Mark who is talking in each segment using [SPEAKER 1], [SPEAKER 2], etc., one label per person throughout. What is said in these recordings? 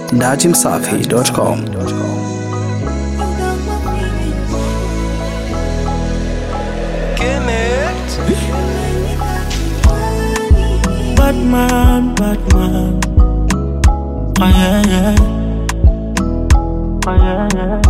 [SPEAKER 1] dachimsafi.com.
[SPEAKER 2] Batman, Batman. Oh yeah, yeah. Oh yeah, yeah.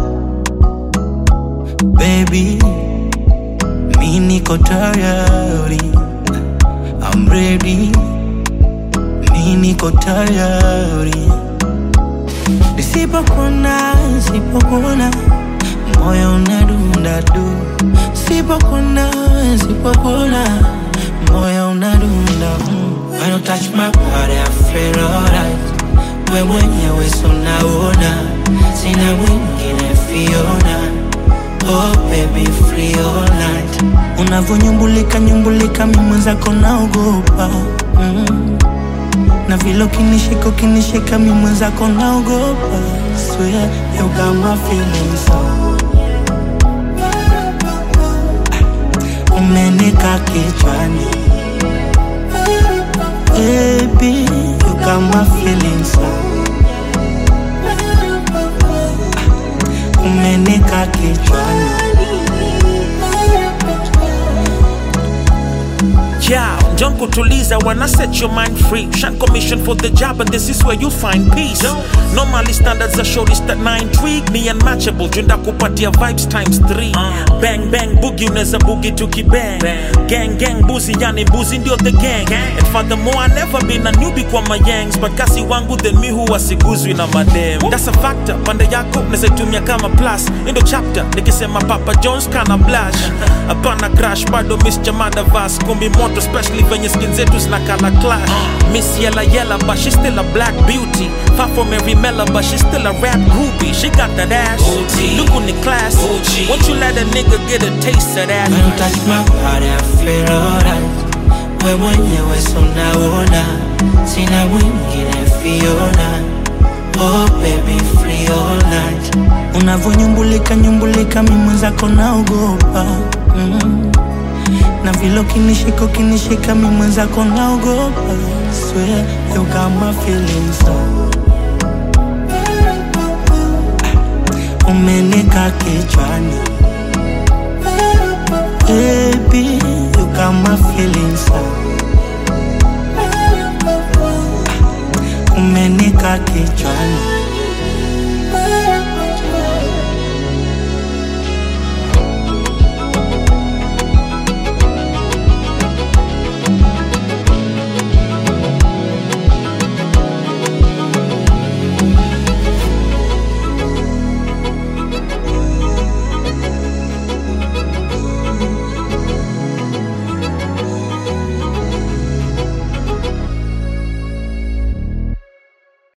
[SPEAKER 2] Baby, mi niko tayari. I'm ready. Mi niko tayari. Nisipokuona, nisipokuona, moyo unadunda du. Sipokuona, sipokuona, moyo unadunda mm. When you touch my body, I feel alright. We mwenyewe so naona, sina mwingine Fiona. Oh baby, free all night. Unavonyumbulika nyumbulika, mimi mwenzako naogopa mm. Na vile ukinishika ukinishika, mimi mwenzako naogopa. Swear you got my feelings so umenika kichwani Baby, you got my feelings so umenika kichwani
[SPEAKER 3] Yeah, don't kutuliza wanna set your mind free. Shan commission for the job, and this is where you find peace. Normally standards are shortest at 9 intrigue me unmatchable. Junda kupatia vibes times 3. Bang bang boogie unaweza boogie tukibang. Gang gang buzi yani buzi ndio the gang. And furthermore I never been a newbie kwa my yangs, but kasi wangu then mi huwa siguzwi na madem. That's a factor. Pande yako naweza itumia kama plus. Endo chapter nikisema Papa Jones kana blush. Hapana crash bado Miss Chamada Vas kumbi moto especially venye skin zetu zinakala clash. Miss Yella Yella but she still a black beauty. Far from every Mella but she still a rap groupie. She got that ass. Look on the class. Won't you let a nigga get a taste of that?
[SPEAKER 2] When you touch my body, I feel alright. We mwenyewe so naona, sina mwingine Fiona. Oh baby, free all night. Unavonyumbulika nyumbulika, mimi mwenzako naogopa mm. Na vile ukinishika ukinishika, mimi mwenzako naogopa. Swear you got my feelings so umenika kichwani Baby, you got my feelings so umenika kichwani